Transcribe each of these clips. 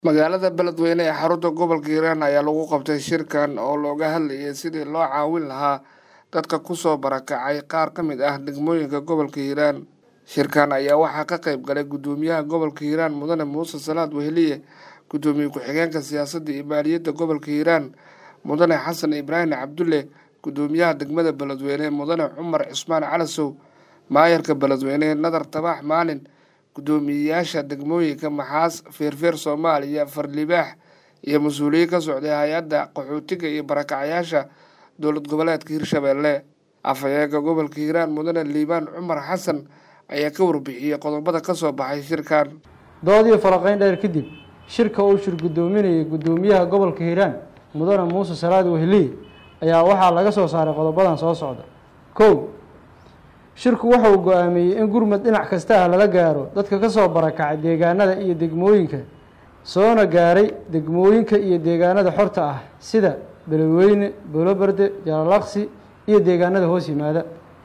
magaalada beledweyne ee xarunta gobolka hiiraan ayaa lagu qabtay shirkan oo looga hadlayay sidii loo caawin lahaa dadka kusoo barakacay qaar ka mid ah degmooyinka gobolka hiiraan shirkan ayaa waxaa ka qayb galay guddoomiyaha gobolka hiiraan mudane muuse salaad weheliye guddoomiye ku-xigeenka siyaasadda iyo maaliyadda gobolka hiiraan mudane xasan ibraahim cabdulle guddoomiyaha degmada beledweyne mudane cumar cismaan calasow maayarka beledweyne nadar tabax maalin guddoomiyeyaasha degmooyinka maxaas feerfeer soomaaliya farlibaax iyo mas-uuliyiin ka socday hay-adda qaxootiga iyo barakacyaasha dowlad goboleedka hirshabeelle afhayeenka gobolka hiiraan mudane liibaan cumar xasan ayaa ka warbixiyey qodobada ka soo baxay shirkan dood iyo falaqayn dheer kadib shirka uu shir guddoominayay guddoomiyaha gobolka hiiraan mudane muuse salaad wehliye ayaa waxaa laga soo saaray qodobadan soo socda kow shirku waxa uu go-aamiyey in gurmad dhinac kasta ah lala gaaro dadka ka soo barakacay deegaanada iyo degmooyinka soona gaaray degmooyinka iyo deegaanada xorta ah sida beledweyne boloberde jalalaqsi iyo deegaanada hoos yimaada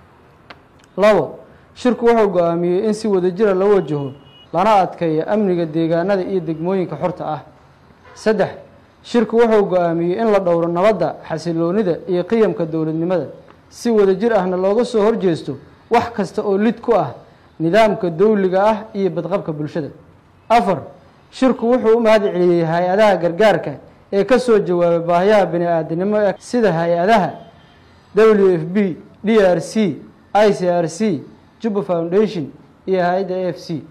labo shirku wuxuu go-aamiyey in si wadajira la wajaho lana adkeeyo amniga deegaanada iyo degmooyinka xorta ah saddex shirku wuxuu go-aamiyey in la dhowro nabadda xasiloonida iyo qiyamka dowladnimada si wadajir ahna looga soo horjeesto wax kasta oo lid ku ah nidaamka dowliga ah iyo badqabka bulshada afar shirku wuxuu u mahad celiyey hay-adaha gargaarka ee ka soo jawaabay baahiyaha bini aadanimo ee sida hay-adaha w f b d r c i c r c juba foundation iyo hay-adda a f c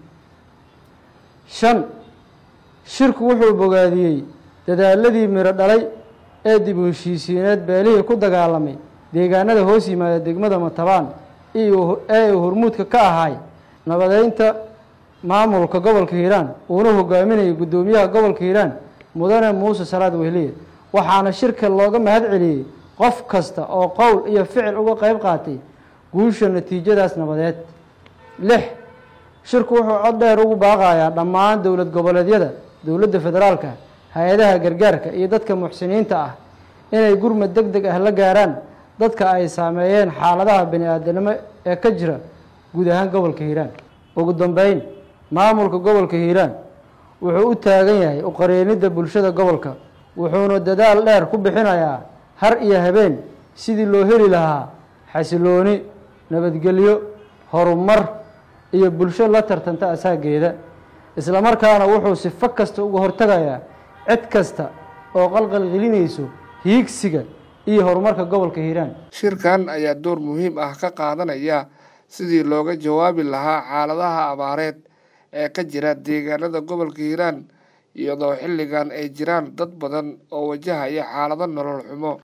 shan shirku wuxuu bogaadiyey dadaaladii miro dhalay ee dib u heshiisiineed beelihii ku dagaalamay deegaanada hoos yimaada degmada matabaan ee uu hormuudka ka ahay nabadeynta maamulka gobolka hiiraan uuna hogaaminayay guddoomiyaha gobolka hiiraan mudane muuse salaad wehliye waxaana shirka looga mahad celiyey qof kasta oo qowl iyo ficil uga qeyb qaatay guusha natiijadaas nabadeed lix shirku wuxuu cod dheer ugu baaqayaa dhammaan dowlad goboleedyada dowladda federaalka hay-adaha gargaarka iyo dadka muxsiniinta ah inay gurmad deg deg ah la gaaraan dadka ay saameeyeen xaaladaha bini aadanimo ee ka jira guud ahaan gobolka hiiraan ugu dambeyn maamulka gobolka hiiraan wuxuu u taagan yahay uqareenidda bulshada gobolka wuxuuna dadaal dheer ku bixinayaa har iyo habeen sidii loo heli lahaa xasilooni nabadgelyo horumar iyo bulsho la tartanta asaageeda islamarkaana wuxuu sifo kasta uga hortagayaa cid kasta oo qalqalgelinayso hiigsiga iyo horumarka gobolka hiiraan shirkan ayaa door muhiim ah ka qaadanaya sidii looga jawaabi lahaa xaaladaha abaareed ee ka jira deegaanada gobolka hiiraan iyadoo xilligan ay jiraan dad badan oo wajahaya xaalado nolol xumo